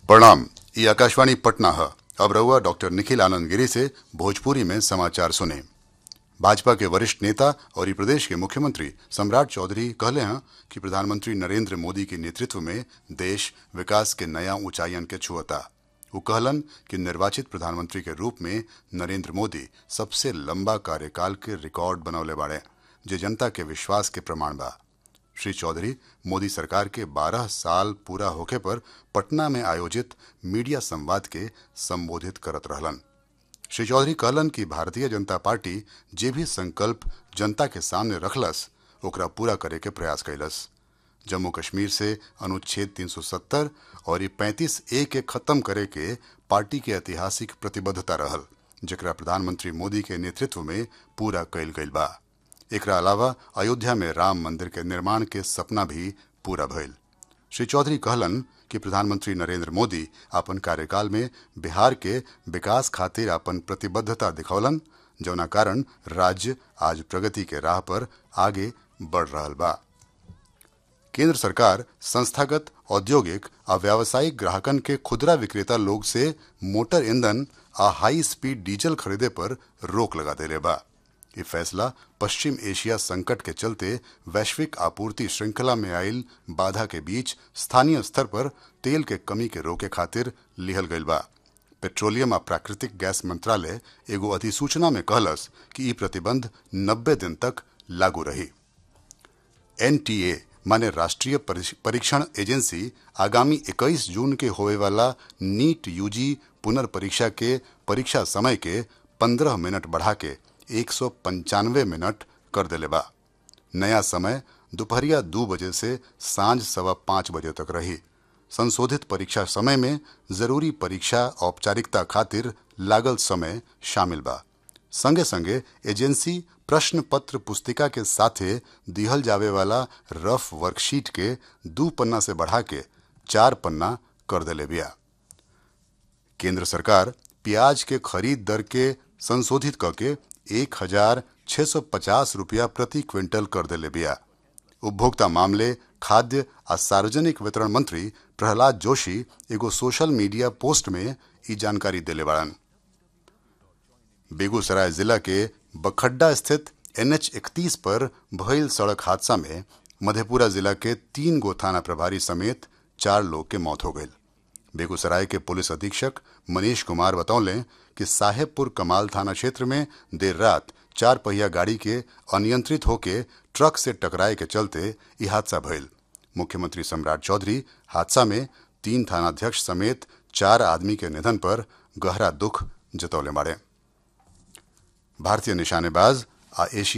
प्रणाम ये आकाशवाणी पटना है अब रहुआ डॉक्टर निखिल आनंद गिरी से भोजपुरी में समाचार सुने भाजपा के वरिष्ठ नेता और ये प्रदेश के मुख्यमंत्री सम्राट चौधरी कहले हैं कि प्रधानमंत्री नरेंद्र मोदी के नेतृत्व में देश विकास के नया ऊंचाइयन के छुअता वो कहलन कि निर्वाचित प्रधानमंत्री के रूप में नरेंद्र मोदी सबसे लंबा कार्यकाल के रिकॉर्ड बनौले बाड़े जे जनता के विश्वास के प्रमाण बा श्री चौधरी मोदी सरकार के 12 साल पूरा होखे पर पटना में आयोजित मीडिया संवाद के संबोधित करत रहलन श्री चौधरी कहलन कि भारतीय जनता पार्टी जे भी संकल्प जनता के सामने रखलस ओकरा पूरा करे के प्रयास कैलस जम्मू कश्मीर से अनुच्छेद 370 और ये 35 ए के खत्म करे के पार्टी के ऐतिहासिक प्रतिबद्धता रहल जेकरा प्रधानमंत्री मोदी के नेतृत्व में पूरा कैल गईल बा एकरा अलावा अयोध्या में राम मंदिर के निर्माण के सपना भी पूरा भइल श्री चौधरी कहलन कि प्रधानमंत्री नरेंद्र मोदी अपन कार्यकाल में बिहार के विकास खातिर अपन प्रतिबद्धता दिखौलन जौना कारण राज्य आज प्रगति के राह पर आगे बढ़ रहल बा केंद्र सरकार संस्थागत औद्योगिक आ व्यावसायिक ग्राहकन के खुदरा विक्रेता लोग से मोटर ईंधन आ हाई स्पीड डीजल खरीदे पर रोक लगा देले बा ये फैसला पश्चिम एशिया संकट के चलते वैश्विक आपूर्ति श्रृंखला में आयल बाधा के बीच स्थानीय स्तर पर तेल के कमी के रोके खातिर लिहल गईल बा पेट्रोलियम आ प्राकृतिक गैस मंत्रालय एगो अधिसूचना में कहलस कि ई प्रतिबंध 90 दिन तक लागू रही एनटीए माने राष्ट्रीय परीक्षण एजेंसी आगामी 21 जून के होए वाला नीट यूजी पुनर्परीक्षा के परीक्षा समय के 15 मिनट बढ़ा के एक सौ पंचानवे मिनट कर दिले बा नया समय दोपहरिया दो बजे से सांझ सवा पाँच बजे तक रही संशोधित परीक्षा समय में जरूरी परीक्षा औपचारिकता खातिर लागल समय शामिल बा संगे संगे एजेंसी प्रश्न पत्र पुस्तिका के साथे दिहल जावे वाला रफ वर्कशीट के दू पन्ना से बढ़ा के चार पन्ना कर दिले बिया केंद्र सरकार प्याज के खरीद दर के संशोधित करके एक हजार छह सौ पचास रुपया प्रति क्विंटल कर दिले बिया उपभोक्ता मामले खाद्य आ सार्वजनिक वितरण मंत्री प्रहलाद जोशी एगो सोशल मीडिया पोस्ट में ई जानकारी दिले बाड़न बेगूसराय जिला के बखड्डा स्थित एनएच इकतीस पर भइल सड़क हादसा में मधेपुरा जिला के तीन गो थाना प्रभारी समेत चार लोग के मौत हो गई बेगूसराय के पुलिस अधीक्षक मनीष कुमार बतौले कि साहेबपुर कमाल थाना क्षेत्र में देर रात चार पहिया गाड़ी के अनियंत्रित होके ट्रक से टकराए के चलते ये हादसा भइल मुख्यमंत्री सम्राट चौधरी हादसा में तीन थानाध्यक्ष समेत चार आदमी के निधन पर गहरा दुख जतौले बाड़े भारतीय निशानेबाज आ एशिया